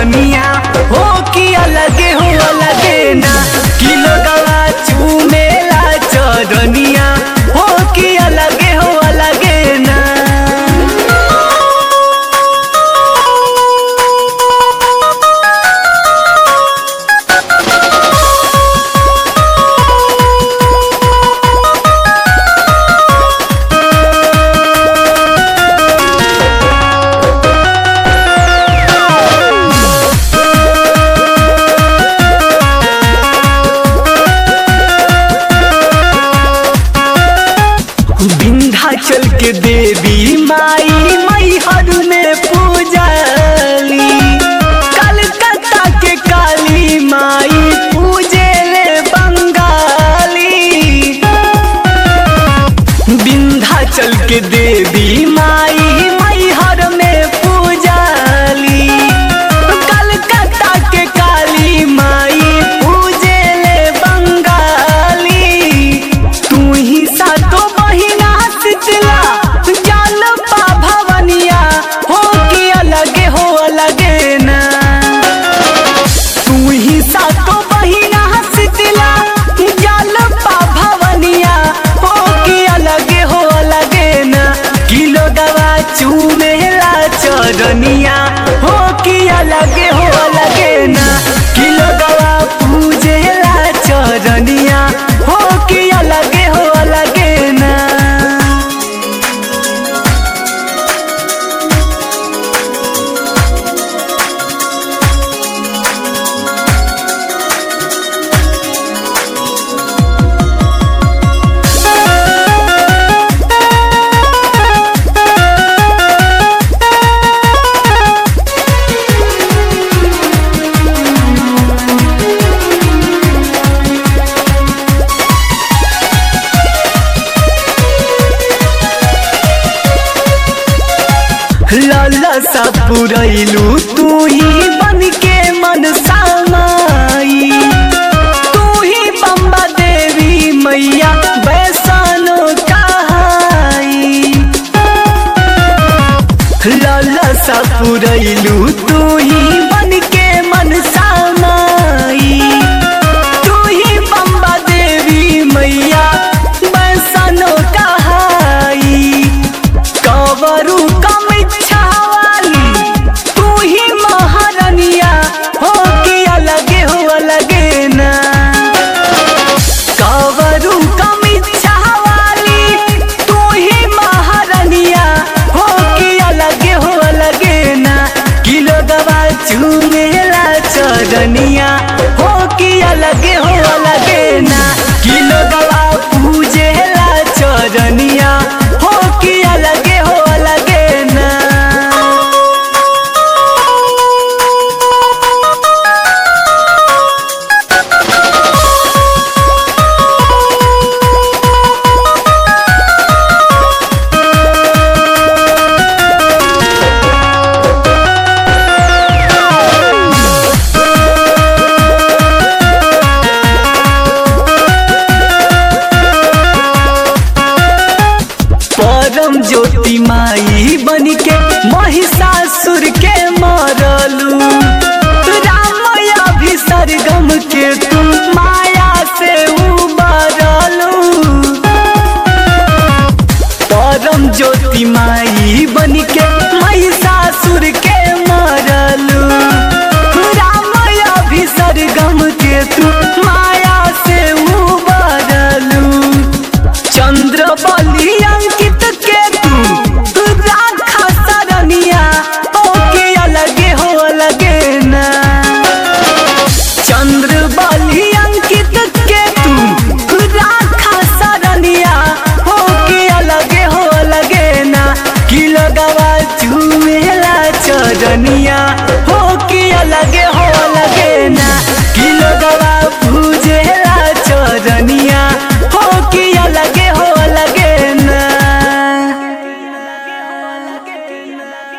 चरनिया हो कि अलगे हो अलगे ना किलो गवा चूमेला चरनिया हो कि अलगे हो अलगे ना विंध्याचल के देवी माई मैहर में पूजली कलकत्ता के काली माई पूजे ले बंगाली विंध्याचल के देवी माई मैहर में पूजली कलकत्ता के काली माई पूजे ले बंगाली तू ही सातो महीना शीतला जाल पा भवनिया हो कि अलगे हो अलगे ना तू ही सातो महीना शीतला जाल पा भवनिया हो कि अलगे हो अलगे ना किलो गवा चूमेला चरनिया हो कि अलगे हो अलगे ना किलो गवा पूजेला चरनिया हो कि अलगे हो अलगे ना लाला सा पुरैलू तू ही बन के मन सामाई तू ही बम्बा देवी मैया बैसानो कहाई लाला सा पुरैलू तू ही बन के मन सामाई तू ही बम्बा देवी मैया बैसानो कहाई कवरू कम इच्छा वाली तू ही महारनिया हो कि अलगे हो अलगे ना कवरू कम इच्छा वाली तू ही महारनिया हो कि अलगे हो अलगे ना किलो गवा चूमेला चरनिया हो कि अलगे हो